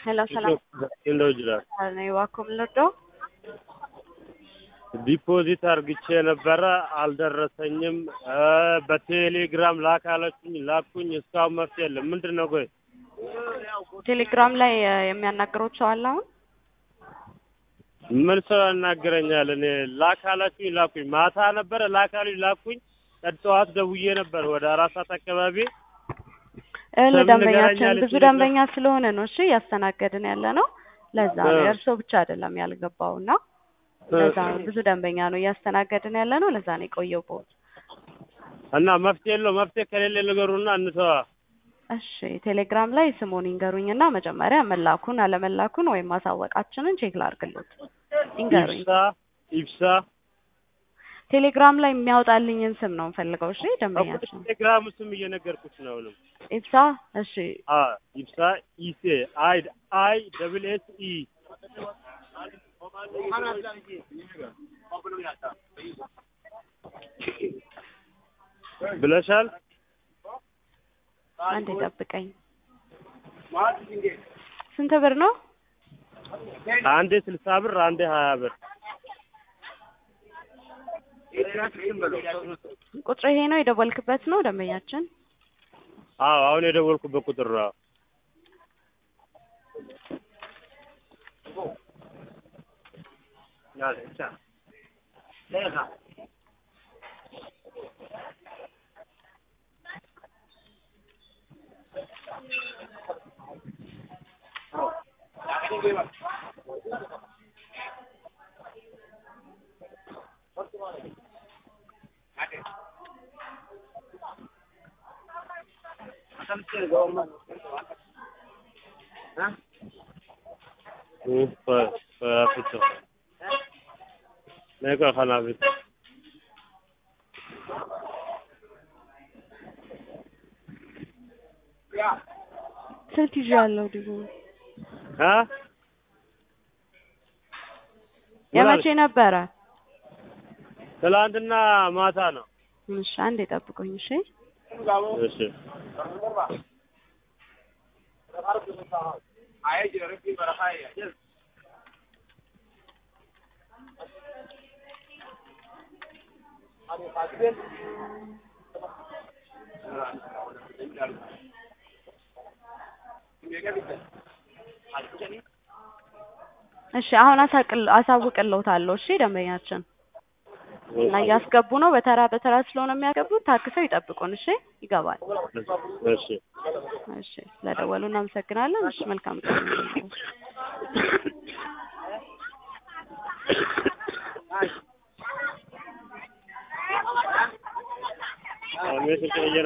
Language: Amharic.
Hello, ሰላም እንደው ይችላል ነኝ ዋኩም ልዶ ዲፖዚት አርግቼ ነበረ አልደረሰኝም። በቴሌግራም ላካለችኝ ላኩኝ። እስካሁን መፍትሄ የለም። ምንድን ነው ቆይ ቴሌግራም ላይ እ የሚያናግሩት ሰው አለ አሁን? ምን ሰው ያናግረኛል? እኔ ላካላችሁኝ ላኩኝ። ማታ ነበረ ላካሉኝ ላኩኝ። ጠዋት ደውዬ ነበር ወደ አራት ሰዓት አካባቢ እህል ለምን ደንበኛችን ንገረኛለች ብዙ ልጅ ደንበኛ ስለሆነ ነው እሺ እያስተናገድን ያለ ነው። ለዛ ነው እ። የእርስዎ ብቻ አይደለም ያልገባው እና ለዛ ነው ብዙ ደንበኛ ነው እያስተናገድን ያለ ነው። ለዛ ነው የቆየው ቦት እና መፍትሄ የለው። መፍትሄ ከሌለ ንገሩና እንተዋ። እሺ ቴሌግራም ላይ ስሙን ይንገሩኝና መጀመሪያ መላኩን አለመላኩን ወይም ማሳወቃችንን ቼክ ላድርግሎት። ይንገሩኝ። ኢብሳ ኢብሳ ቴሌግራም ላይ የሚያወጣልኝን ስም ነው የምፈልገው። እሺ ደንበኛችን ቴሌግራሙ ስም እየነገርኩት ነው ነው ኢብሳ። እሺ አ ኢብሳ ኢሴ አይ አይ ደብል ኤስ ኢ ብለሻል። አንዴ ጠብቀኝ። ስንት ብር ነው? አንዴ ስልሳ ብር አንዴ ሀያ ብር ቁጥር ይሄ ነው የደወልክበት ነው ደንበኛችን? አዎ አሁን የደወልኩበት ቁጥር ነው። ፊቶ ነቀ ከናፊት ስልክ ይዣለሁ ዲቦ አ የመቼ ነበረ? ትላንትና ማታ ነው። እሺ አንዴ ጠብቁኝ። እሺ እሺ እሺ አሁን አሳቅል አሳውቅልዎታለሁ። እሺ ደንበኛችን እና እያስገቡ ነው። በተራ በተራ ስለሆነ የሚያገቡት ታክሰው ይጠብቁን። እሺ ይገባል። እሺ እሺ ስለደወሉ እናመሰግናለን። እሺ መልካም ቀን ይሁንልዎት። አሜን